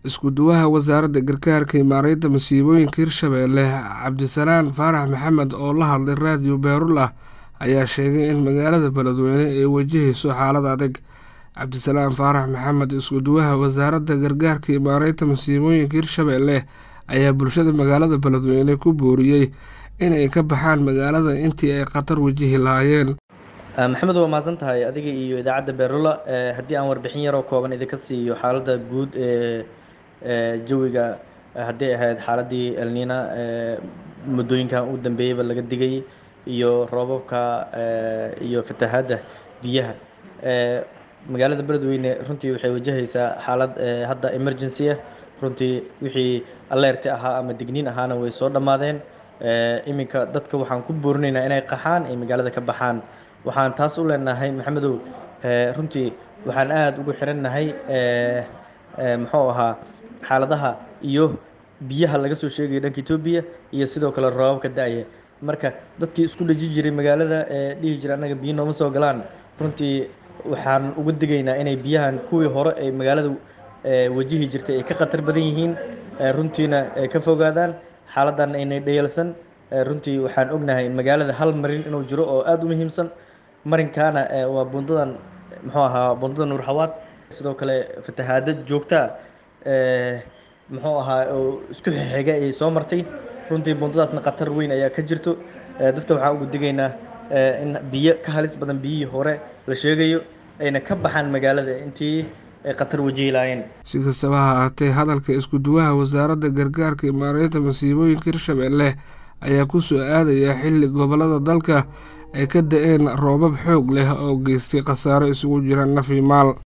isku-duwaha wasaaradda gargaarka iyo maareynta masiibooyinka hirshabeelle cabdisalaan faarax maxamed oo la hadlay raadiyo beerullah ayaa sheegay in magaalada beledweyne ay wajahayso xaalad adag cabdisalaan faarax maxamed isku-duwaha wasaaradda gargaarka iyo maareynta masiibooyinka hirshabeelle ayaa bulshada magaalada beledweyne ku booriyey inay ka baxaan magaalada intii ay khatar wajihi lahaayeen maxamed waa mahadsan tahay adiga iyo idaacadda beerula haddii aan warbixin yaroo kooban idinka siiyo xaaladda guud ee jawiga haddii ahayd xaaladii elnina muddooyinkan u dambeeyeyba laga digay iyo roobabka iyo fatahaadda biyaha magaalada beledweyne runtii waxay wajahaysaa xaalad hadda emergency ah runtii wixii alerti ahaa ama digniin ahaana way soo dhammaadeen iminka dadka waxaan ku boorinaynaa inay qaxaan ay magaalada ka baxaan waxaan taas u leenahay maxamedow runtii waxaan aada ugu xirannahay muxuu ahaa xaaladaha iyo biyaha laga soo sheegayo dhanka etoobiya iyo sidoo kale roobabka da-ya marka dadkii isku dhaji jiray magaalada ee dhihi jira annaga biyo nooma soo galaan runtii waxaan uga digaynaa inay biyahan kuwii hore ay magaalada wajihi jirtay ay ka khatar badan yihiin runtiina ay ka fogaadaan xaaladdan aynay dhayalsan runtii waxaan ognahay magaalada hal marin inuu jiro oo aada u muhiimsan marinkaana waa bundadan muxuu ahaa bundada nuurxawaad sidoo kale fatahaado joogtaa muxuu ahaa oo isku xiga ayay soo martay runtii bundadaasna khatar weyn ayaa ka jirto dadka waxaan ugu digaynaa in biyo ka halis badan biyihii hore la sheegayo ayna ka baxaan magaalada intii ay khatar wajihi lahaayeen si kastaba ha ahaatee hadalka isku-duwaha wasaaradda gargaarka iyo maareynta masiibooyinka hirshabeelle ayaa ku soo aadaya xilli gobollada dalka ay ka da-een roobab xoog leh oo geystay khasaaro isugu jira naf iyo maal